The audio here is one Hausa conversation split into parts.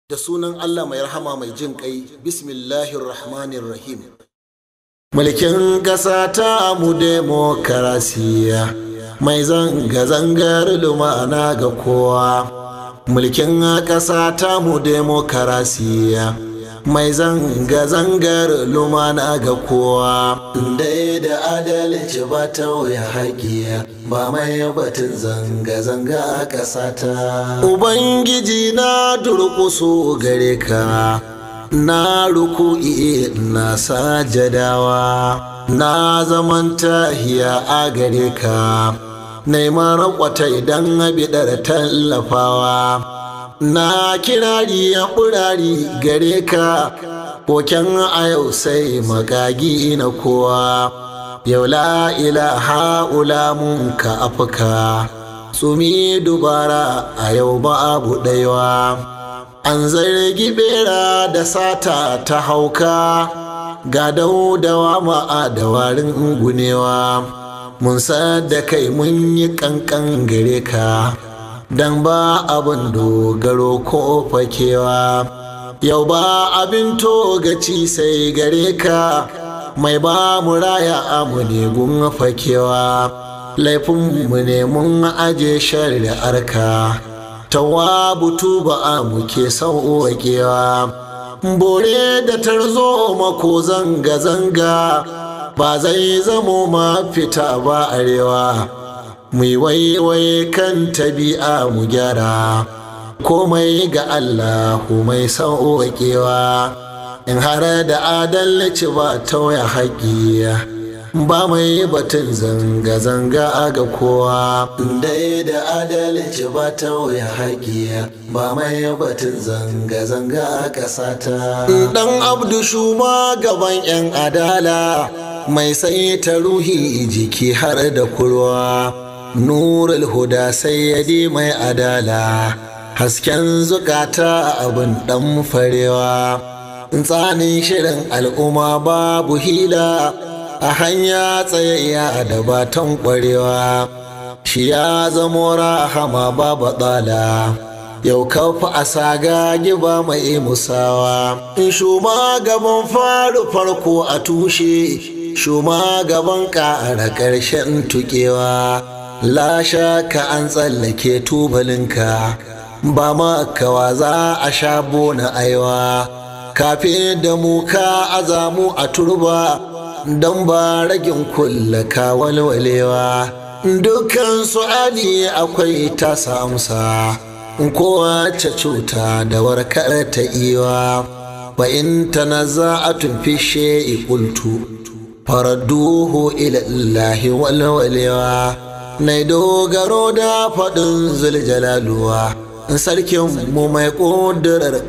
da sunan Allah mai rahama mai jin kai bismillahir rahmanir rahim mulkin ƙasa ta mu demokarasiya mai zanga-zangar lumana ga kowa mulkin ƙasa ta mu demokarasiya mai zanga-zangar lumana ga kowa dai da adalci ba ta wuya haƙiya ba mai batun zanga-zanga a ƙasata ubangiji na durƙuso gare ka na ruku'i na sajadawa na zaman tahiya a gare ka neman rakwata idan bidar tallafawa na kirari ya ɓurari gare ka koken a yau sai magagi na kowa yau la ilaha ulamun ka afka tsumi dubara a yau ba abu ɗaiwa an zargi bera da sata ta hauka ga daudawa ma'a da warin gunewa mun da kai mun yi kankan gare ka dan ba abin dogaro ko fakewa yau ba abin togaci sai gare ka mai ba mu raya amu ne gun fakewa laifinmu ne mun aje shari'ar ka tawabu tuba a muke sauwaƙewa bore da tarzo mako zanga-zanga ba zai zamo mafita ba arewa mu waiwaye kan tabi'a mu gyara komai ga allahu mai sauwaƙewa in har da adalci ba tauya haƙiya ba mai batun zanga-zanga ga kowa dai da adalci ba ta wuya haƙiya ba mai batun zanga-zanga a ƙasata dan abdu shuma gaban 'yan adala mai sai ta ruhi jiki har da kurwa nurul huda sayyadi mai adala hasken zukata abin dan farewa tsanin shirin al'umma babu hila a hanya tsayayya da batan ƙwarewa shi ya zamo rahama babu tsala yau kafa a saga giba mai musawa in shuma gaban faru farko a tushe shuma gaban ƙara ƙarshen tuƙewa lasha ka an tsallake tubalinka ba makawa za a sha bona aiwa kafin da mu ka azamu a turba don ba ragin kulla ka walwalewa dukkan su'ali akwai tasa amsa kowace cuta da warkar ta iwa wa in tanazza'atun fi shay'i qultu faradduhu ila Allahi walwalewa na dogaro da faɗin zuljalaluwa sarkin mu mai ƙudurar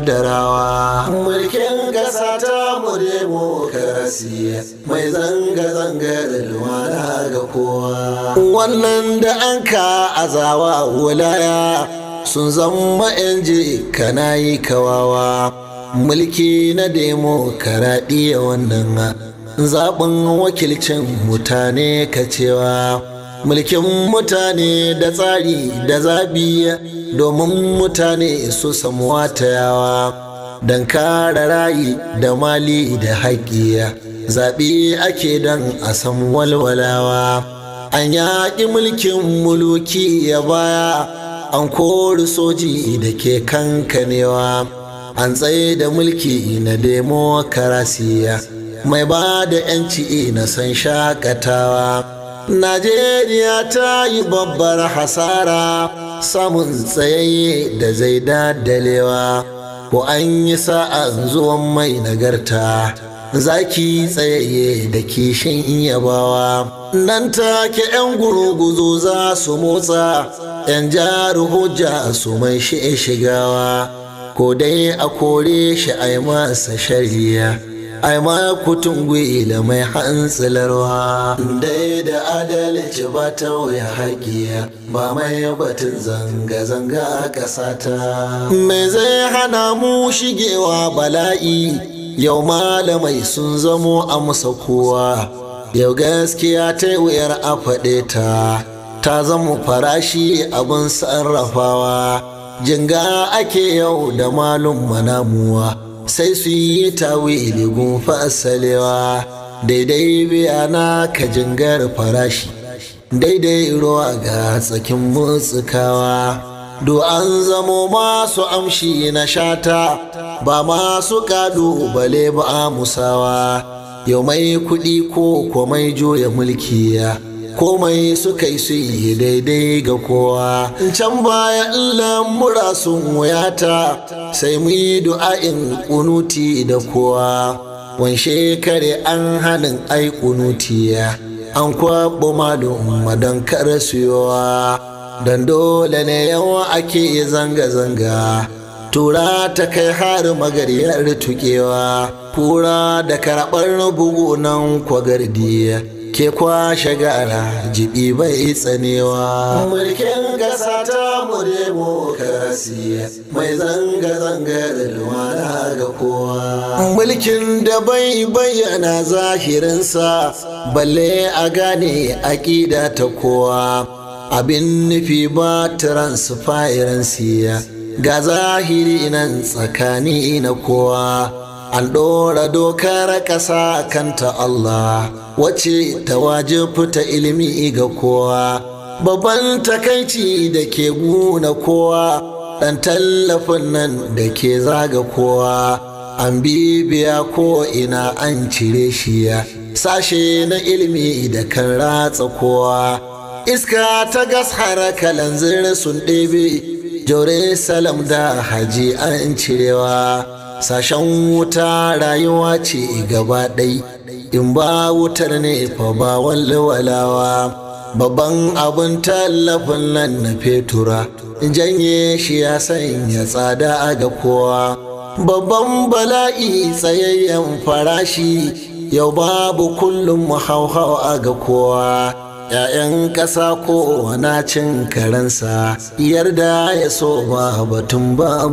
ƙadarawa mulkin ƙasa ta mu demokarasi mai zanga-zangar lumana ga kowa wannan da an ka azawa wulaya sun zama yan kana yi kawawa mulki na demokaradiyya wannan zaɓin wakilcin mutane ka cewa mulkin mutane da tsari da zabi domin mutane su samu watayawa don kare rayi da mali da haƙƙiya zaɓe ake don a san walwalawa an yaƙi mulkin muluki ya baya an kori soji da ke kankanewa an tsaye da mulki na demokarasiya mai ba da 'yanci na san shakatawa Najeriya ta yi babbar hasara samun tsayayye da zai dadalewa ko an yi sa'an zuwan mai nagarta zaki tsayayye da kishin yabawa nan take 'yan gurguzo za su motsa 'yan jari hujja su mai shi shigawa ko dai a kore shi a yi masa shari'a ai ma kutun gwila mai hantsilarwa dai da adalci ba ta wuya haƙiya ba mai batun zanga-zanga a ƙasata me zai hana mu shigewa bala'i yau malamai sun zamo a musa kowa yau gaskiya ta wuyar a faɗe ta ta zama farashi abin sarrafawa jinga ake yau da malum manamuwa sai su yi tawili gun fasalewa daidai biyana ka jingar farashi daidai ruwa ga tsakin mutsukawa do an zamo masu amshi na shata ba masu bale ba musawa yau mai kuɗi ko komai juya mulkiya komai suka yi su yi daidai ga kowa can baya lamura sun wuyata sai mu yi du'a'in kunuti da kowa wan shekare an hanin ai kunutiya an kwaɓo malum madan kar suyowa don dole ne yawa ake zanga-zanga tura ta kai har magariyar tukewa kura da karɓar bugu nan kwagardiya ke kwashe gara jibi bai tsanewa mulkin gasa ta mu demokarasiya mai zanga-zangar lumana ga kowa mulkin da bai bayyana zahirinsa balle a gane aƙida ta kowa abin nufi ba transparency ga zahiri nan tsakani na kowa an ɗora dokar ƙasa kanta Allah wace ta wajibta ilimi ga kowa babban takaici da ke guna kowa ɗan tallafin nan da ke zaga kowa an bibiya ko ina an cire shi ya sashe na ilimi da kan ratsa kowa iska ta gas kalanzir sun ɗebe Jerusalem da haji an cirewa sashen wuta rayuwa ce gaba ɗai in ba wutar ne fa ba walwalawa babban abin tallafin nan na fetura janye shi ya sanya tsada ga kowa babban bala'i tsayayyen farashi yau babu kullum hauhawa ga kowa ‘ya'yan ƙasa ko na cin karensa yarda ya so ba batun ba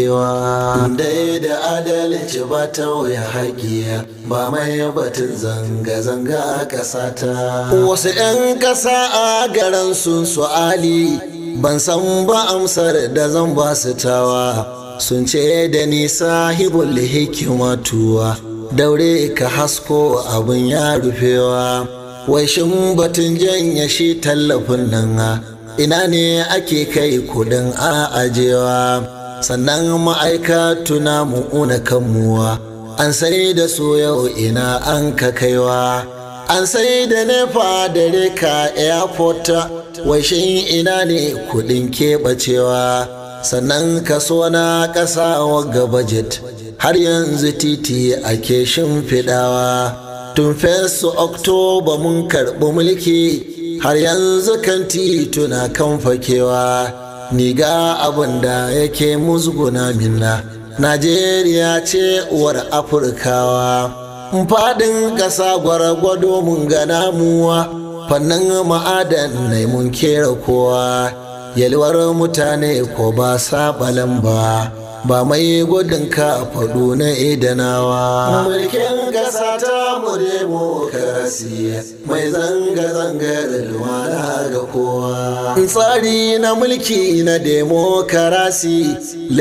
bakewa dai da adalci ba ta wuya haƙiya ba mai batun zanga-zanga a ƙasa ta wasu ‘yan ƙasa a garin sun su'ali ban san ba amsar da zan ba su tawa sun ce da ni sahibul hikimatuwa daure ka hasko abin ya rufewa wai shin batun janya shi tallafin nan ina ne ake kai kudin a ajewa sannan ma'aikatu na mu'una kanmuwa an sai da su yau ina an ka kaiwa an sai da nefa da reka airport wai shin ina ne kudin keɓacewa sannan kaso na ƙasa wagga budget har yanzu titi ake shimfiɗawa tun fesu oktoba mun karɓi mulki har yanzu kan tituna kan fakewa ni ga abin da yake musguna minna najeriya ce uwar afirkawa faɗin ƙasa gwargwado mun gana muwa fannin ma'adan mun kera kowa yalwar mutane ko ba saɓalan ba ba mai gudun ka faɗo na idanawa. Mulkin ƙasa ta mu demokarasiya mai zanga-zangar lumana ga kowa. Tsari na mulki na demokarasi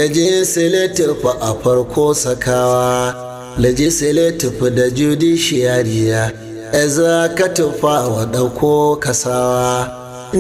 legislative a farko sakawa. Legislative da judiciary executive wa ɗauko kasawa.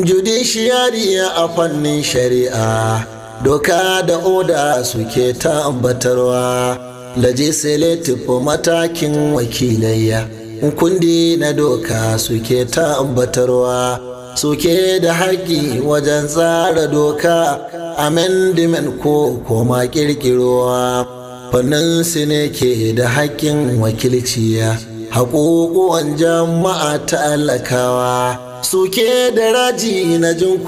Judiciary a fannin shari'a. doka da oda suke tabbatarwa legislative matakin wakilayya kundi na doka suke tabbatarwa suke da haƙƙi wajen tsara doka amendment ko koma ƙirƙirowa fannin su ne ke da haƙƙin wakilciya haƙoƙuwan jama'a talakawa suke da raji na jin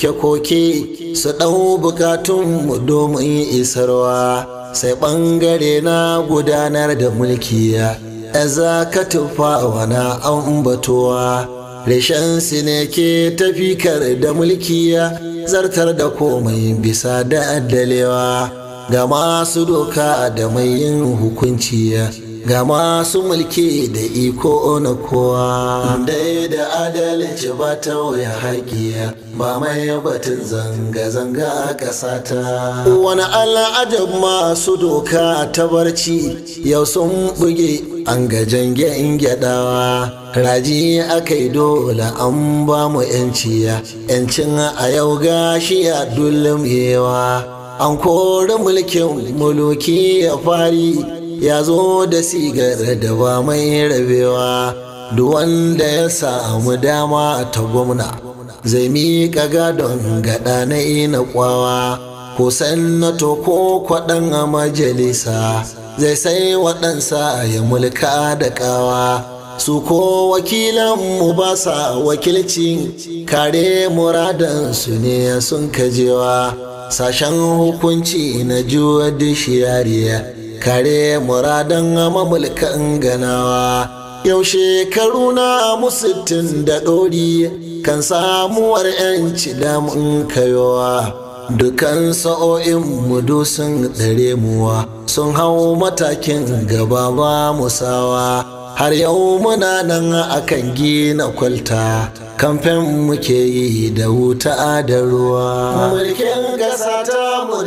koke-koke su ɗau bukatunmu domin isarwa sai ɓangare na gudanar da mulki ya za ka tufawa na ambatowa reshen su ne ke tafikar da mulki ya zartar da komai bisa da addalewa ga masu doka da mai yin hukunci ya ga masu mulki da iko na kowa dai da adalci ba ta wuya haƙiya ba mai batun zanga-zanga a ƙasata wani al'ajab masu doka ta barci yau sun buge an ga jangen gyadawa raji aka yi dole an ba mu yanciya yancin a yau gashi ya yewa an kori mulkin muluki ya fari ya zo da sigar da ba mai rabewa duk wanda ya samu dama ta gwamna zai miƙa gadon gaɗa na ina kwawa ko sannato ko kwaɗan a majalisa zai sai waɗansa ya mulka da ƙawa su ko wakilanmu ba sa wakilci kare muradansu ne sun kajewa sashen hukunci na judiciariya kare muradan mamulkan ganawa yau shekaru na musittin da ɗori kan samuwar 'yanci damun kayowa dukan sa'o'in mudu sun ɗare muwa sun hau matakin gaba ba musawa har yau muna nan akan gina kwalta kamfen muke yi da wuta da ruwa mulkin gasa ta mu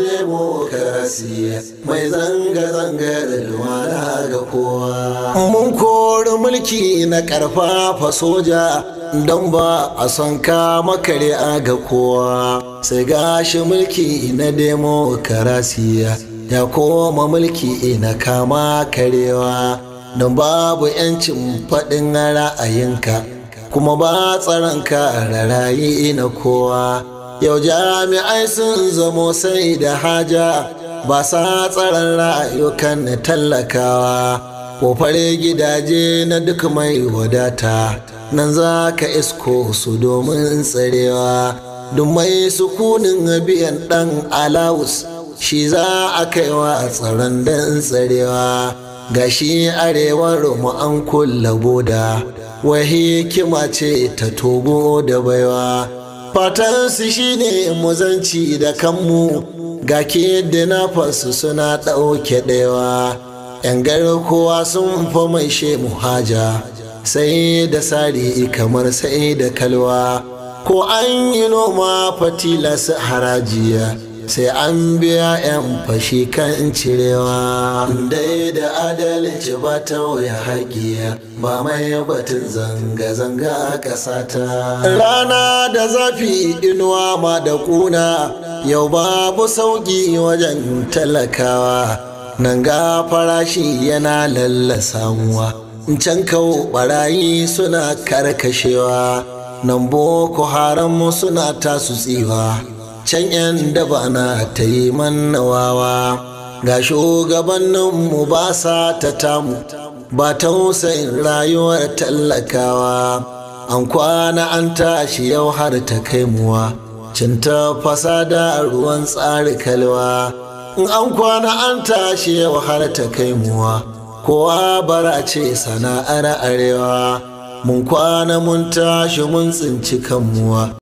demokarasi mai zanga-zangar lumana ga kowa mun kori mulki na karfafa soja don ba a son kama kare ga kowa sai gashi mulki na demokarasi ya koma mulki na kama karewa don babu 'yancin faɗin ra'ayinka kuma ba tsaronka rarayi na kowa yau jami'ai sun zamo sai da haja ba sa tsaron rayukan tallakawa kofar gidaje na duk mai wadata nan za ka isko su domin tsarewa duk mai sukunin biyan ɗan alawus shi za a kaiwa tsaron dan tsarewa gashi arewar mu an kulla boda wai hikima ce ta togo da baiwa fatan su shine muzanci da kanmu ga ke na fasu suna ɗauke ɗewa yan kowa sun fa mai she muhaja sai da sari kamar sai da kalwa ko an yi noma fatila su harajiya sai an biya 'yan fashi kan cirewa dai da adalci ba ta wuya haƙiya ba mai batun zanga-zanga a ƙasata rana da zafi inuwa ma da ƙuna yau babu sauƙi wajen talakawa nan ga farashi yana lallasamuwa can kawo barayi suna karkashewa nan boko haram suna tasu tsiwa can 'yan daba na ta yi mannawawa ga shugabanninmu ba sa ta tamu ba tausayin rayuwar tallakawa an kwana an tashi yau har ta kai muwa cinta fasada ruwan tsari kalwa in an kwana an tashi yau har ta kai muwa kowa bara ce sana'ar arewa mun kwana mun tashi mun tsinci kanmuwa